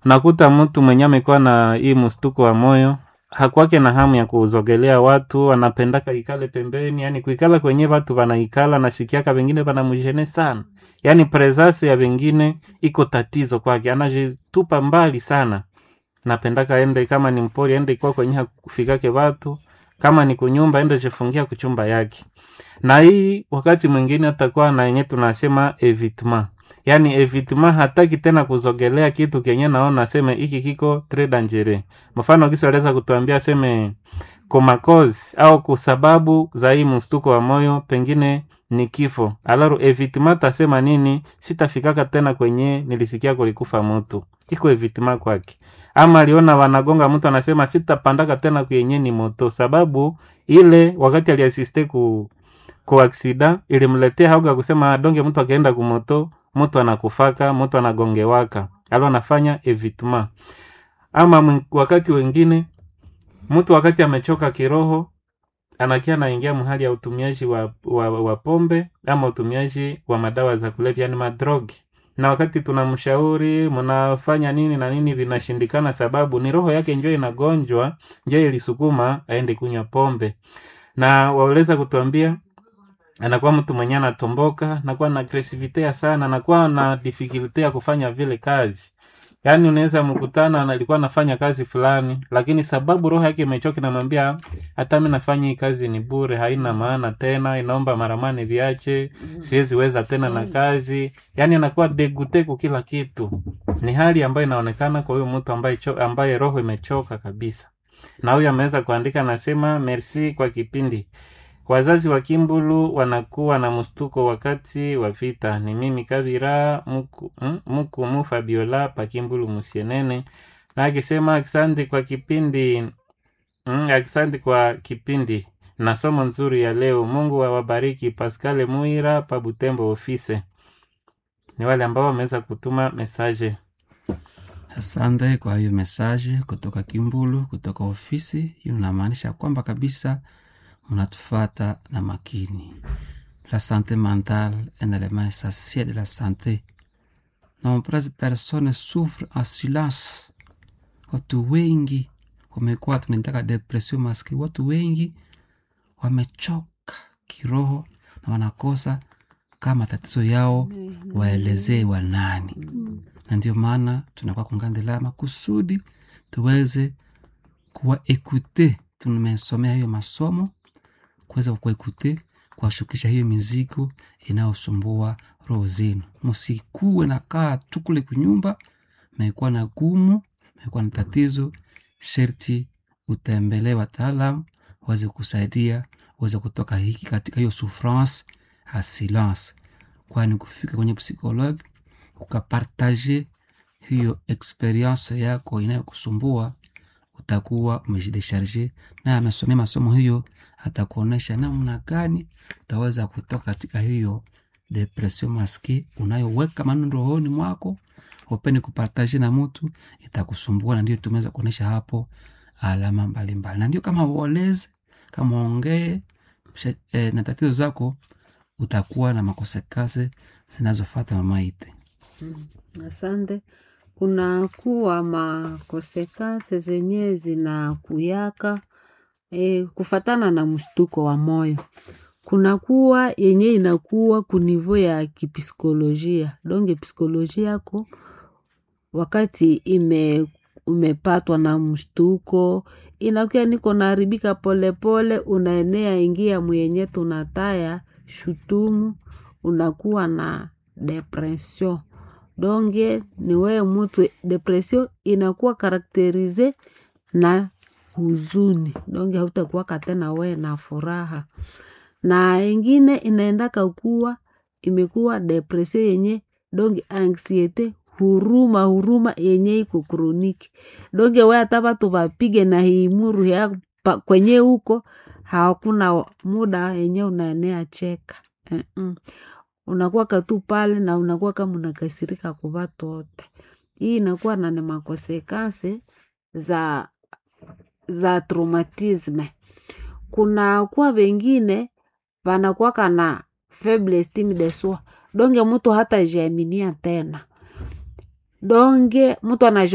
nakuta mtu mwenye amekuwa na hii mstuko wa moyo hakwake na hamu ya kuzogelea watu, anapendaka ikale pembeni, yani kuikala kwenye watu wanaikala, nashikiaka wengine wanamjene sana, yani presence ya wengine iko tatizo kwake, anajitupa mbali sana. Napendaka ende kama ni mpori ende kwa kwenye hakufikake watu, kama ni kunyumba ende jifungia kuchumba yake. Na hii wakati mwingine atakuwa na yenye tunasema evitement yaani evitement hataki tena kuzogelea kitu kenye naona aseme hiki kiko tres dangereux. Mfano kisi aliweza kutuambia aseme komakozi au kusababu za hii mstuko wa moyo pengine ni kifo. Alaru evitement tasema nini? Sitafikaka tena kwenye nilisikia kulikufa mtu, iko evitement kwake. Ama aliona wanagonga mtu anasema sitapandaka tena kwenye ni moto, sababu ile wakati aliasiste ku ku aksida ilimletea hauga kusema donge mtu akaenda kumoto mtu anakufaka mtu anagongewaka alo anafanya evitement ama mwen- wakati wengine mtu wakati amechoka kiroho anakia anaingia mhali ya utumiaji wa, wa, wa pombe ama utumiaji wa madawa za kulevya yani madrogi na wakati tunamshauri mnafanya nini na nini vinashindikana sababu ni roho yake njo inagonjwa njo ilisukuma aende kunywa pombe na waweza kutuambia anakuwa mtu mwenye anatomboka, anakuwa na agresivite sana, anakuwa na difficulty ya kufanya vile kazi. Yaani unaweza mkutana na alikuwa anafanya kazi fulani, lakini sababu roho yake imechoka, inamwambia hata mimi nafanya hii kazi ni bure, haina maana tena, inaomba maramani viache, siwezi weza tena na kazi. Yaani anakuwa degute kwa kila kitu. Ni hali ambayo inaonekana kwa huyo mtu ambaye cho, ambaye roho imechoka kabisa. Na huyo ameweza kuandika, anasema merci kwa kipindi Wazazi wa Kimbulu wanakuwa na mstuko wakati wa vita. Ni mimi Kabira muku, mm, muku mu Fabiola pa Kimbulu Musienene, na akisema asante kwa kipindi mm, asante kwa kipindi na somo nzuri ya leo. Mungu awabariki. Pascal Muira pa Butembo ofise. Ni wale ambao wameweza kutuma mesaje. Asante kwa hiyo mesaje kutoka Kimbulu, kutoka ofisi. Hiyo inamaanisha kwamba kabisa mnatufata na makini. La santé mentale est un élément essentiel de la santé. Nombreuses personnes souffrent en silence. Watu wengi wamekuwa tunaitaka depression maski. Watu wengi wamechoka kiroho na wanakosa kama tatizo yao waelezee wanani, na ndio maana tunakuwa kungandela makusudi tuweze kuwa ekute. Tumesomea hiyo masomo kuweza kuekute kuwashukisha hiyo mizigo inayosumbua roho zenu. Msikuwe na kaa tu kule kunyumba, mekuwa na gumu, mekuwa na tatizo, sherti utembelee wataalam waweze kusaidia, uweze kutoka hiki katika hiyo souffrance a silence, kwani kufika kwenye psikologi ukapartaje hiyo experience yako inayokusumbua utakuwa umejidesharge naye amesomea masomo hiyo atakuonyesha namna gani utaweza kutoka katika hiyo depression maski unayoweka maneno rohoni mwako upeni kupartaje na mtu itakusumbua na ndio tumeweza kuonyesha hapo alama mbalimbali na ndio kama uoleze kama ongee eh, na tatizo zako utakuwa na makosekase zinazofata mamaite Asante. Kuna kuwa makosekase zenye zinakuyaka e, kufatana na mshtuko wa moyo. Kuna kuwa yenye inakuwa kunivo ya kipsikolojia donge psikolojia yako wakati ime umepatwa na mshtuko inakuwa niko naharibika polepole, unaenea ingia mwenye tunataya shutumu, unakuwa na depression donge ni wewe mutu depression inakuwa karakterize na huzuni donge hautakuwaka tena wewe na furaha na ingine inaendaka kuwa imekuwa depression yenye donge anxiete huruma huruma yenye iko kroniki donge we hata watu wapige na hiimuru ya pa- kwenye huko hakuna muda yenye unaenea cheka Mm-mm. unakuwa katu pale na unakuwa kama unakasirika kwa watu wote hii inakuwa na ni makosekase za za traumatisme kuna kuwa wengine wanakuwaka na faible estime de soi donge mtu hata jiaminia tena donge mtu anajo